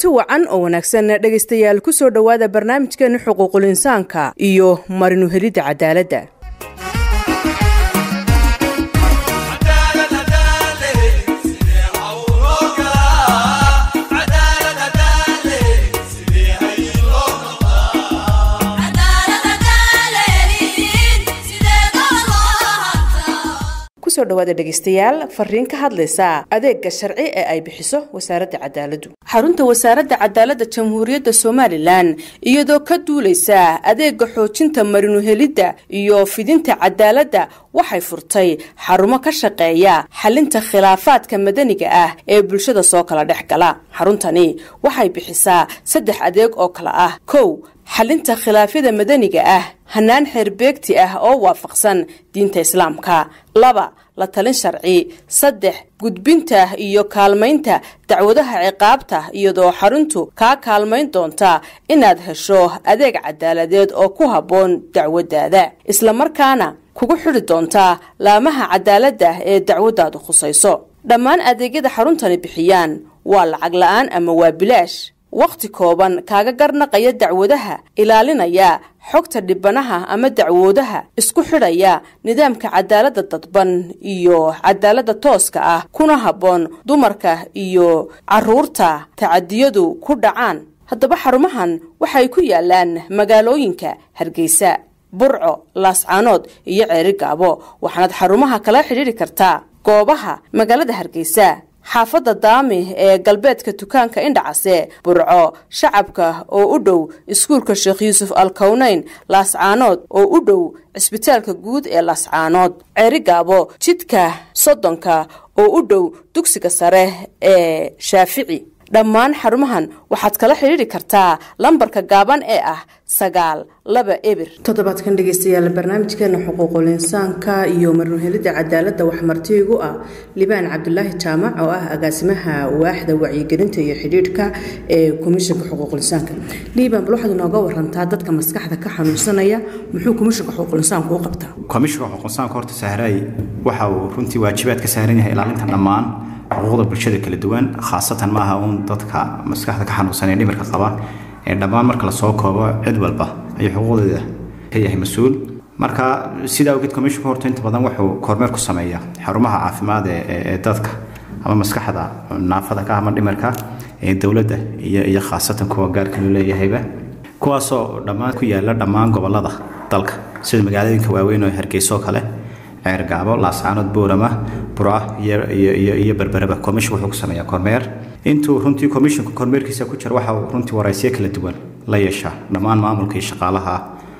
kulanti wacan oo wanaagsan dhegaystayaal ku soo dhowaada barnaamijkeena xuquuqul insaanka iyo marinu helidda cadaaladda kusoo dhawaada dhegaystayaal fariin ka hadlaysa adeega sharci ee ay bixiso wasaaradda cadaaladdu xarunta wasaaradda cadaaladda jamhuuriyadda somalilan iyadoo ka duulaysa adeega xoojinta marinuhelidda iyo fidinta cadaaladda waxay furtay xarumo ka shaqeeya xalinta khilaafaadka madaniga ah ee bulshada soo kala dhex gala xaruntani waxay bixisaa saddex adeeg oo kale ah kow xalinta khilaafyada madaniga ah hanaan xeerbeegti ah oo waafaqsan diinta islaamka laba la talin sharci saddex gudbinta iyo kaalmaynta dacwadaha ciqaabta iyadoo xaruntu kaa kaalmayn doonta inaad hesho adeeg cadaaladeed oo ku habboon dacwaddaada islamarkaana kugu xidhi doontaa laamaha cadaaladda ee dacwaddaadu khusayso dhammaan adeegyada xaruntani bixiyaan waa lacag la-aan ama waa bilaash wakhti kooban kaaga garnaqaya dacwadaha ilaalinaya xogta dhibanaha ama dacwoodaha isku xidhaya nidaamka cadaaladda dadban iyo cadaaladda tooska ah kuna habboon dumarka iyo caruurta tacadiyadu ku dhacaan haddaba xarumahan waxay ku yaalaan magaalooyinka hargeysa burco laascaanood iyo ceeri gaabo waxaanaad xarumaha kala xidhiidhi kartaa goobaha magaalada hargeysa xaafadda daami ee galbeedka dukaanka indhacase burco shacabka oo u dhow iskuulka sheekh yuusuf alkowneyn laascaanood oo u dhow cisbitaalka guud ee laascaanood ceeri gaabo jidka soddonka oo u dhow dugsiga sare ee shaafici dhammaan xarumahan waxaad kala xidhiidhi kartaa lambarka gaaban ee ah sagaal laba ebir toddobaadkan dhegeystayaal barnaamijkeena xuquuqul insaanka iyo marnuhelidda cadaaladda waxmartiigu ah libaan cabdulaahi jaamac oo ah agaasimaha waaxda wacyigelinta iyo xidhiidhka ee komishanka xuquuqulinsaanka liibaan bal waxaad inooga warantaa dadka maskaxda ka xanuunsanaya muxuu komishanka xuquuqulinsaanku u qabtaa komishanka xuquuqinsaanka horta sahraay waxa uu runtii waajibaad ka saaran yahay ilaalinta dhammaan xuquuqda bulshada kala duwan khaasatan maaha uun dadka maskaxda ka xanuunsanee dhimirka qaba ee dhammaan marka lasoo koobo cid walba ayuu xuquuqdeeda ka yahay mas-uul marka sidaa awgeed commissionka horta inta badan wuxuu kormeer ku sameeya xarumaha caafimaad ee dadka ama maskaxda naafada ka ama dhimirka ee dowladda iyo iyo khaasatan kuwa gaarka loo leeyahayba kuwaasoo dhammaan ku yaala dhammaan gobolada dalka sida magaalooyinka waaweyn oo hargeyso kale ceergaabo laascaanood boorama bura iyo berbereba commission wuxuu ku sameeyaa kormeer intuu runtii commissionka kormeerkiisa ku jira waxa uu runtii waraysyo kala duwan la yeeshaa dhammaan maamulka iyo shaqaalaha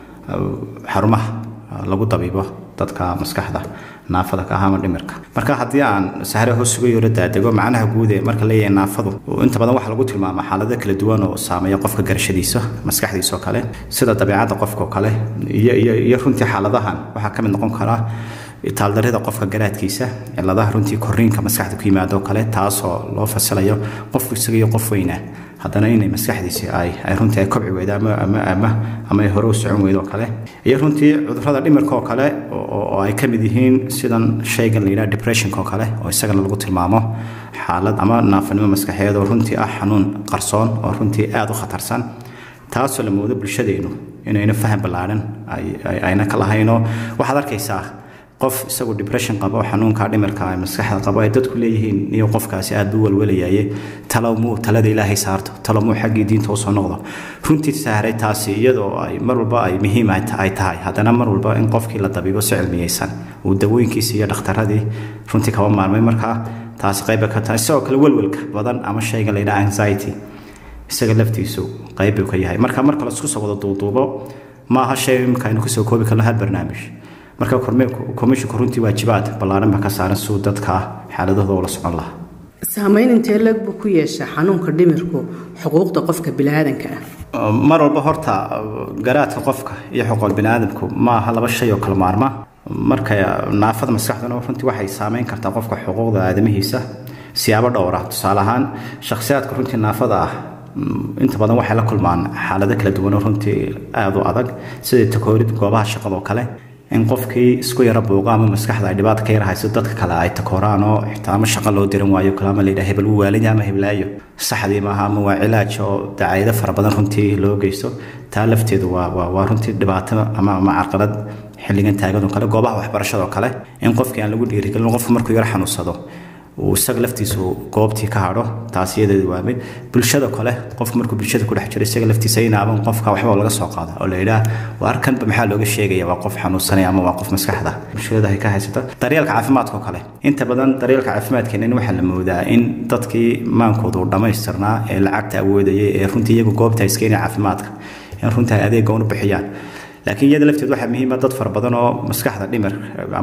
xarumaha lagu dabiibo dadka maskaxda naafada ka ah ama dhimirka marka haddii aan sahre hoos uga yoro daadego macnaha guud ee marka leeyahay naafadu inta badan waxaa lagu tilmaamaa xaalado kala duwan oo saameeya qofka garashadiisa maskaxdiisa oo kale sida dabeecadda qofka oo kale iyo iyo iyo runtii xaaladahan waxaa ka mid noqon karaa taaldarida qofka garaadkiisa ciladaha runtii koriinka maskaxda ku yimaado kale taasoo loo fasilayo qofku isaga iyo qof weyna haddana inay maskaxdiisi ay ay runtii ay kobci weydo ama ama ama ama ay hore u socon weydo kale iyo runtii cudurrada dhimirka oo kale oo ay ka mid yihiin sidan shaygan la yidhaha depressionka oo kale oo isagana lagu tilmaamo xaalad ama naafanimo maskaxeed oo runtii ah xanuun qarsoon oo runtii aada u khatarsan taasoo la moodo bulshadeenu inayna faham ballaadhan ayna ka lahaynoo waxaad arkaysaa qof isagu depression qabo xanuunka dhimirka maskaxda qabo ay dadku leeyihiin iyo qofkaasi aad buu walwalayaye talow muu talada ilaahay saarto talow muu xaggii diinta usoo noqdo runtii sahray taasi iyadoo ay mar walba ay muhiim ay tahay haddana mar walba in qofkii la dabiibo si cilmiyeysan uu dawooyinkiisi iyo dhakhtaradii runtii kaba maarmay markaa taasi qayba ka tahay sidoo kale welwelka badan ama shayga layidhaha anxiety isaga laftiisu qayb buu ka yahay marka marka laisku soo wada duuduubo maaha shay imika aynu kasoo koobi karno hal barnaamij marka komishinku runtii waajibaad ballaaran baa ka saaran suu dadka xaaladahooda ula socon lahaa saamayn intee leeg buu ku yeeshaa xanuunka dhimirku xuquuqda qofka biniaadanka ah mar walba horta garaadka qofka iyo xuquuq biniaadamku ma aha laba shay oo kala maarma marka naafada maskaxduna runtii waxay saameyn kartaa qofka xuquuqda aadamihiisa siyaabo dhowra tusaale ahaan shakhsiyaadka runtii naafada ah inta badan waxay la kulmaan xaalado kala duwan oo runtii aada u adag sida takoorid goobaha shaqada oo kale in qofkii isku yara buuqa ama maskaxda ay dhibaata ka yar hayso dadka kale ay takooraan oo xitaa ama shaqo loo diran waayo kale ama layidhaha hebel wuu waalanya ama heblaayo saxdii maaha ama waa cilaaj oo dacaayado fara badan runtii loo geysto taa lafteedu waa waa waa runtii dhibaato ama ama carqalad xilligan taagan oo kale goobaha waxbarashada oo kale in qofkii aan lagu dhiirigelin qofku markuu yar xanuunsado uu isaga laftiisu goobtii ka hadho taas iyadeedu waa mid bulshada kale qofku markuu bulshada ku dhex jiro isaga laftiisa inaaban qofka waxba laga soo qaado oo la yidhaah waar kanba maxaa looga sheegaya waa qof xanuunsanaya ama waa qof maskaxda bulshada ay ka haysata daryeelka caafimaadka oo kale inta badan daryeelka caafimaadkeena waxaa la moodaa in dadkii maankooda uu dhammaystirnaa ee lacagta awoodayay ee runtii iyagu goobta iskeenaya caafimaadka in runtii ay adeegga unu bixiyaan laakiin iyada lafteed waxaa muhiima dad fara badan oo maskaxda dhimir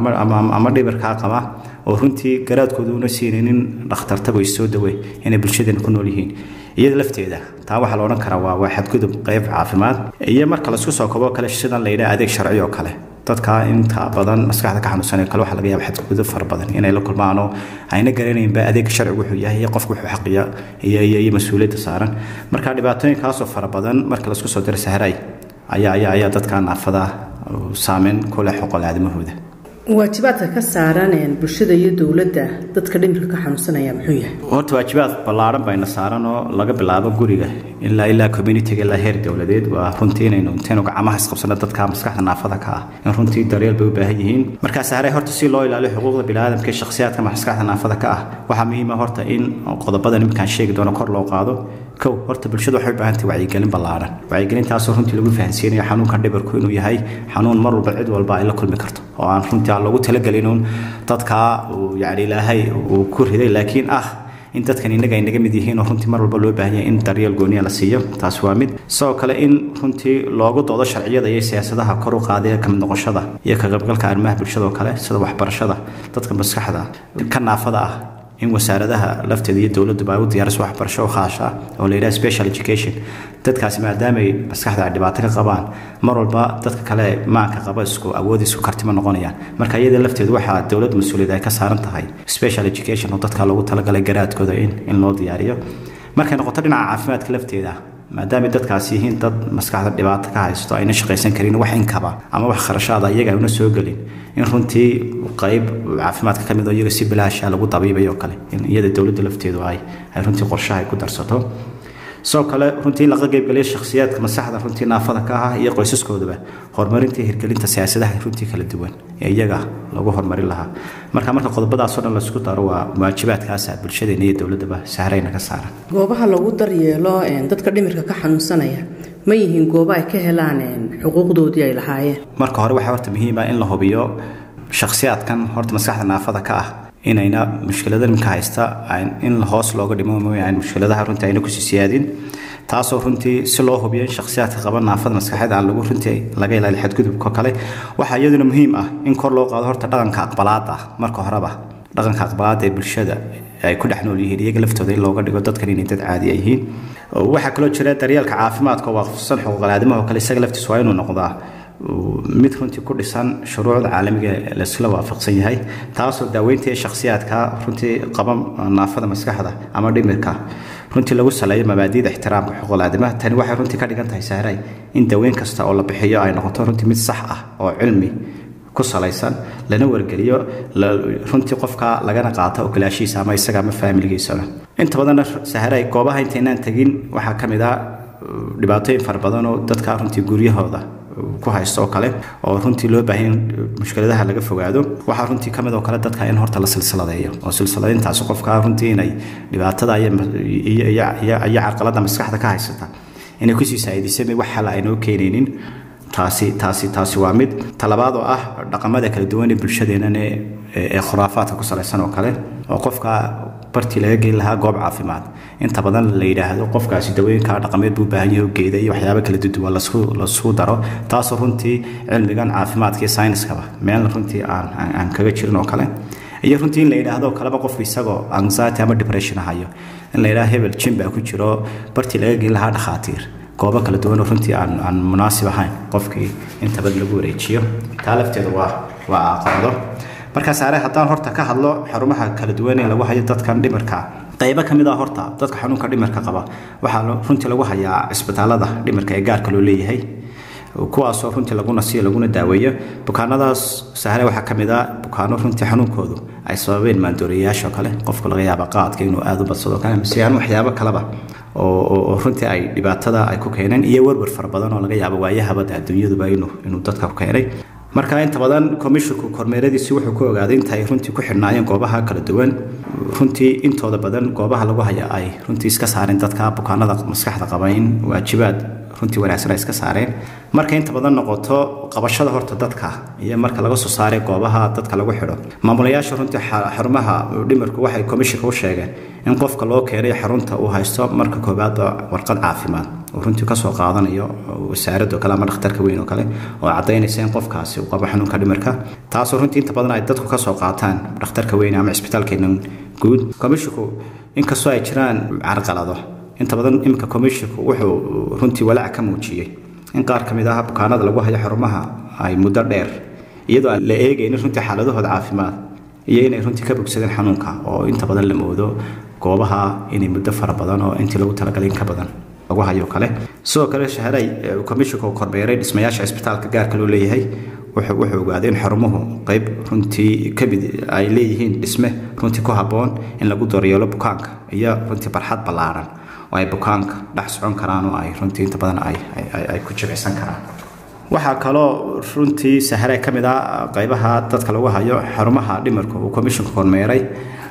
ama dhimirkaa qaba oo runtii garaadkooda una siinaynin dhakhtartago is soo dawe inay bulshadeena ku nool yihiin iyada lafteeda taa waxaa la odhan karaa waa waa xadgudub qayb caafimaad iyo marka laisku soo kobo kale sidan la yidhaha adeeg sharci oo kale dadka inta badan maskaxda ka xanuunsanay kale waxaa laga yaaba xadgudub fara badan inay la kulmaan oo ayna garanaynba adeeg sharcigu wuxuu yahay iyo qofku wuxuu xaqiya iyo iyo iyo mas-uuliyadda saaran marka dhibaatooyinkaasoo fara badan marka laisku soo diro sahray ayaa ayaa ayaa dadka naafada saameyn ku leh xuquuqul aadamahooda waajibaadka ka saaran bulshada iyo dowladda dadka dhimirka ka xanuunsanaya muxuu yahay horta waajibaad ballaaran bayna saaran oo laga bilaabo guriga ilaa ilaa communitiga ilaa heer dowladeed waa runtii inaynu intaynu gacmaha isqabsano dadka maskaxda naafada ka ah in runtii daryeel bay u baahan yihiin markaas hare horta si loo ilaaliyo xuquuqda biniaadamka ee shakhsiyaadka maskaxda naafada ka ah waxaa muhiima horta in qodobada nimankaan sheegi doono kor loo qaado kow horta bulshada waxay u baahantay wacyigelin ballaaran wacyigelintaasoo runtii lagu fahansiinayo xanuunkan dhibarku inuu yahay xanuun mar walba cid walba ay la kulmi karto oo aan runtii aan loogu talagelinuun dadkaa uu yani ilaahay uu ku riday laakiin ah in dadkan innaga ay naga mid yihiin oo runtii mar walba loo baahan yahay in daryeel gooniya la siiyo taas waa mid sidoo kale in runtii loogu doodo sharciyada iyo siyaasadaha kor u qaadaya kamid noqoshada iyo ka qaybgalka arrimaha bulshada oo kale sida waxbarashada dadka maskaxda ka naafada ah in wasaaradaha lafteeda iyo dowladduba ay u diyaariso waxbarasho oo khaas ah oo la yidhaha special education dadkaasi maadaama ay maskaxda ay dhibaato ka qabaan mar walba dadka kale maanka qaba isku awood isku kartima noqonayaan marka iyada lafteedu waxaa dowladda mas-uuliyad ay ka saaran tahay special education oo dadka loogu talagalay garaadkooda in in loo diyaariyo markay noqoto dhinaca caafimaadka lafteeda maadaama dadkaasi yihiin dad maskaxda dhibaato ka haysto ayna shaqaysan karin wax inkaba ama wax kharashaada iyaga una soo gelin in runtii qayb caafimaadka ka mid oo iyaga si bilaasha lagu dabiibayo kale in iyada dowladda lafteedu ay ay runtii qorshaha ay ku darsato sidoo kale runtii in laga qaybgeliyo shakhsiyaadka maskaxda runtii naafada ka ah iyo qoysaskoodaba horumarinta hirgelinta siyaasadaha runtii kala duwan ee iyaga lagu horumarin lahaa marka marka qodobadaasoo dhan laisku daro waa waajibaadkaasa bulshadeena iyo dowladdaba sahrayna ka saaran goobaha lagu daryeelo dadka dhimirka ka xanuunsanaya ma yihiin goobo ay ka helaan xuquuqdoodii ay lahaayeen marka hore waxaa horta muhiima in la hubiyo shakhsiyaadkan horta maskaxda naafada ka ah inayna mushkilada nimka haysta in hoos looga dhimo mooyaan mushkiladaha runtii ayna kusii siyaadin taasoo runtii si loo hubiyo in shakhsiyaadka qaba naafada maskaxeed aan lagu runtii laga ilaaliyo xadgudubka kale waxaa iyaduna muhiim ah in kor loo qaado horta dhaqanka aqbalaada marka horeba dhaqanka aqbalaada ee bulshada ay ku dhex nool yihiin iyaga laftooda in looga dhigo dadkan inay dad caadi yihiin waxaa kaloo jira daryeelka caafimaadka oo waafaqsan xuquuqal aadamaha oo kale isaga laftiis waa inuu noqdaa mid runtii ku dhisan shuruucda caalamiga laisla waafaqsan yahay taasoo daaweynta shakhsiyaadka runtii qaba naafada maskaxda ama dhimirka runtii lagu saleeyo mabaadiida ixtiraamka xuquuqul aadamaha tani waxay runtii ka dhigan tahay sahray in daweyn kasta oo la bixiyo ay noqoto runtii mid sax ah oo cilmi ku salaysan lana wargeliyo runtii qofka lagana qaato ogolaashiisa ama isaga ama faamiligiisaba inta badanna sahray goobaha intaynaan tegin waxaa ka mid ah dhibaatooyin fara badan oo dadka runtii guryahooda ku haysto oo kale oo runtii loo baahan mushkiladaha laga fogaado waxaa runtii kamid oo kale dadka in horta la silsiladeeyo oo silsiladeyntaasi qofka runtii inay dhibaatada iyo carqalada maskaxda ka haysata inay kusii saaidisay wax xala aynoo keenaynin taasi taasi taasi waa mid talabaad oo ah dhaqamada kala duwan ee bulshadeenan ee khuraafaadka ku salaysan oo kale oo qofka bartii laga geyn lahaa goob caafimaad inta badan la yidhaahdo qofkaasi dawooyinka dhaqameed buu baahan yahay geeda iyo waxyaabo kala duduwan lasuu daro taasoo runtii cilmigan caafimaadka iyo sayniskaba meel runtii aan aan kaga jirin oo kale iyo runtii in la yidhaahdo kaleba qofku isagoo anxiety ama depression hayo in la yidhahdo hebel jim baa ku jiro bartii laga geyn lahaa dhakhaatiir goobo kala duwan oo runtii aan aan munaasib ahayn qofkii inta badan lagu wareejiyo taa lafteedu waa waa aqoonado markaas are haddaan horta ka hadlo xarumaha kala duwan ee lagu hayo dadkan dhimirka qaybo ka mid ah horta dadka xanuunka dhimirka qaba waxaa runtii lagu hayaa cisbitaalada dhimirka ee gaarka loo leeyahay kuwaasoo runtii lagu nasiyo laguna daaweeyo bukaanadaas sahre waxaa ka mid ah bukaano runtii xanuunkoodu ay sababeen maandooriyayaashoo kale qofku laga yaaba qaadka inuu aada u badsado kale mise aan waxyaabo kaleba oo runtii ay dhibaatada ay ku keeneen iyo werwer fara badan oo laga yaabo waayahabada adduunyaduba inuu dadka ku keenay marka inta badan komishinku kormeeradiisi wuxuu ku ogaaday inta ay runtii ku xidhnaayeen goobaha kala duwan runtii intooda badan goobaha lagu haya ay runtii iska saareen dadka bukaanada maskaxda qaba in waajibaad runtii wanaagsan ay iska saareen marka inta badan noqoto qabashada horta dadka iyo marka laga soo saaray goobaha dadka lagu xidho maamulayaasha runtii xarumaha dhimirku waxay komishinka u sheegeen in qofka loo keenay xarunta uu haysto marka koowaad warqad caafimaad uu runtii kasoo qaadanayo wasaaradoo kale ama dhakhtarka weyn oo kale oo cadaynaysa in qofkaasi uu qabo xanuunka dhimirka taasoo runtii inta badan ay dadku kasoo qaataan dhakhtarka weyn ama cisbitaalkeena guud komishinku inkastoo ay jiraan carqalado inta badan iminka komishinku wuxuu runtii walaac ka muujiyey in qaar ka mid ah bukaanada lagu hayo xarumaha ay muddo dheer iyadoo aan la eegaynin runtii xaaladahooda caafimaad iyo inay runtii ka bogsadeen xanuunka oo inta badan la moodo goobaha inay muddo fara badan oo intii lagu talagalay in ka badan lagu hayo kale sidoo kale shaharay komishinku kormeeray dhismayaasha cisbitaalka gaarka loo leeyahay wuxuu ogaaday in xarumuhu qayb runtii kamid ay leeyihiin dhisme runtii ku habboon in lagu daryeelo bukaanka iyo runtii barxad ballaaran oo ay bukaanka dhex socon karaan oo ay runtii inta badan ay ku jibicsan karaan waxaa kaloo runtii sahare ka mid ah qaybaha dadka lagu hayo xarumaha dhimirka uu komishinku kormeeray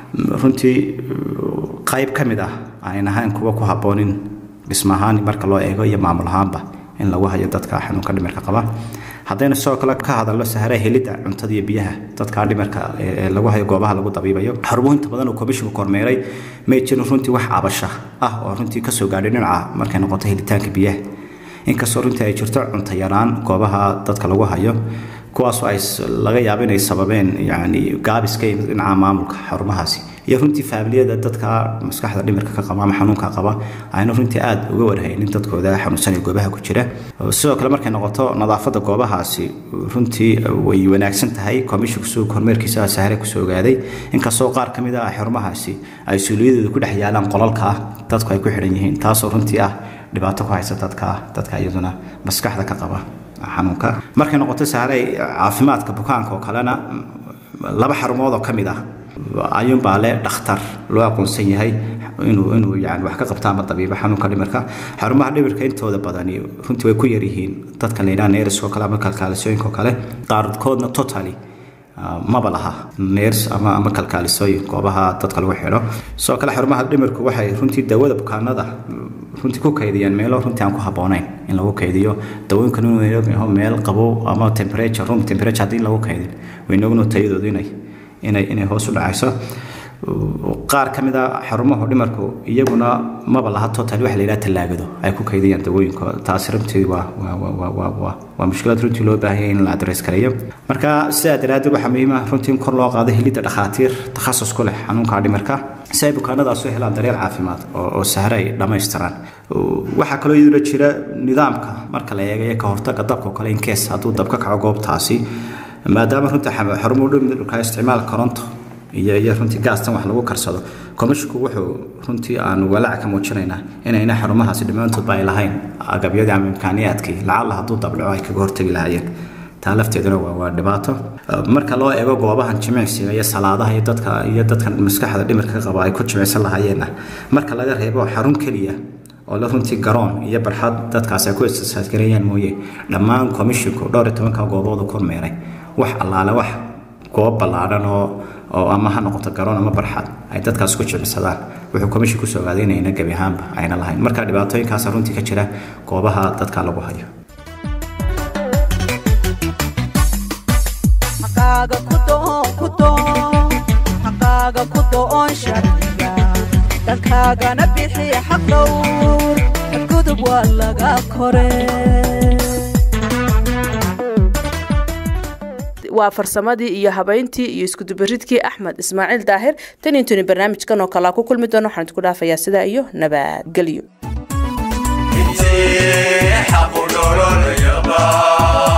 runtii qayb ka mid ah ayn ahayn kuwa ku habboon in dhismahaan marka loo eego iyo maamul ahaanba in lagu hayo dadka xanuunka dhimirka qaba haddaynu sidoo kale ka hadalno sahare helidda cuntada iyo biyaha dadka dhimirka ee lagu hayo goobaha lagu dabiibayo xarumo inta badan uu komishinku kormeeray may jirin runtii wax cabasha ah oo runtii kasoo gaadhay dhinaca markay noqoto helitaanka biyaha inkastoo runtii ay jirto cunto yaraan goobaha dadka lagu hayo kuwaasoo ay laga yaabo inay sababeen yani gaabiska dhinaca maamulka xarumahaasi iyo runtii faamiliyada dadka maskaxda dhimirka ka qaba ama xanuunka qaba ayna runtii aada uga warhaynin dadkooda xanuunsanaya goobaha ku jira sidoo kale markay noqoto nadaafadda goobahaasi runtii way wanaagsan tahay komishinku suu kormeerkiisa sahare kusoo ogaaday inkastoo qaar ka mid ah xarumahaasi ay suuliyadooda ku dhex yaalaan qolalka ah dadku ay ku xidhan yihiin taasoo runtii ah dhibaato ku haysa dadka dadka iyaduna maskaxda ka qaba xanuunka markay noqoto sahare caafimaadka bukaanka oo kalena laba xarumood oo ka mid ah ayuunbaa le dhakhtar loo aqoonsan yahay inuu inuu yani wax ka qabta ama dabiibo xanuunka dhimirka xarumaha dhimirka intooda badani runtii way ku yaryihiin dadka la yidhaha neeriskoo kale ama kalkaalisooyinko kale qaarkoodna totally maba laha neers ama ama kalkaalisooyin goobaha dadka lagu xidho sidoo kale xarumaha dhimirku waxay runtii dawada bukaanada runtii ku kaydiyaan meelo runtii aan ku habboonayn in lagu kaydiyo dawooyinkan inuu meel qabow ama temperature room temperature haddii lagu kaydin waynogno tayadoodu inay inay inay hoos u dhacayso qaar ka mid a xarumaha dhimarku iyaguna maba laha total waxa la yidhaha tallaagado ay ku kaydiyaan dawooyinka taasi runtii waa waa mushkilad runtii loo baahan yahay in la adres gareeyo marka sidaa daraaddeed waxaa muhiim ah runtii in kor loo qaado helidda dhakhaatiir takhasus ku leh xanuunka dhimarka si ay bukaanadaas u helaan daryeel caafimaad oo sahre ay dhammaystiraan waxaa kaloo iyaduna jira nidaamka marka la eegayo ka hortaga dabka oo kale in kees hadduu dab ka kaco goobtaasi maadaama runtii xarumo dhimka isticmaal koronto iyo iyo runtii gaastan wax lagu karsado komishinku wuxuu runtii aanu walaac ka muujinaynaa inayna xarumahaasi dhammaantoodba ay lahayn agabyadii ama imkaaniyaadkii lacalla hadduu dabdhaco ay kaga hortagi lahaayeen taa lafteeduna waa waa dhibaato marka loo eego goobahan jimicsiga iyo salaadaha iyo dadka iyo dadkan maskaxda dhimirka ka qaba ay ku jimicsan lahaayeenna marka laga reebo xarun keliya oo la runtii garoon iyo barxad dadkaas ay ku istisaaskareeyaan mooye dhammaan komishinku dhowr iyo tobanka gooboodu kormeeray wax allaale wax goob ballaadhan oo oo ama ha noqoto garoon ama barxad ay dadkaas ku jimicsadaan wuxuu komishin kusoo ogaaday inayna gebi ahaanba ayna lahayn marka dhibaatooyinkaasa runtii ka jira goobaha dadka lagu hayo dalkaagana bixi xaq dhowr gudub waa laga kore waa farsamadii iyo habayntii iyo iskudubaridkii axmed ismaaciil daahir tan intuni barnaamijkan oo kalea ku kulmi doono waxaan idku dhaafayaa sidaa iyo nabadgelyo xaqu dhololaya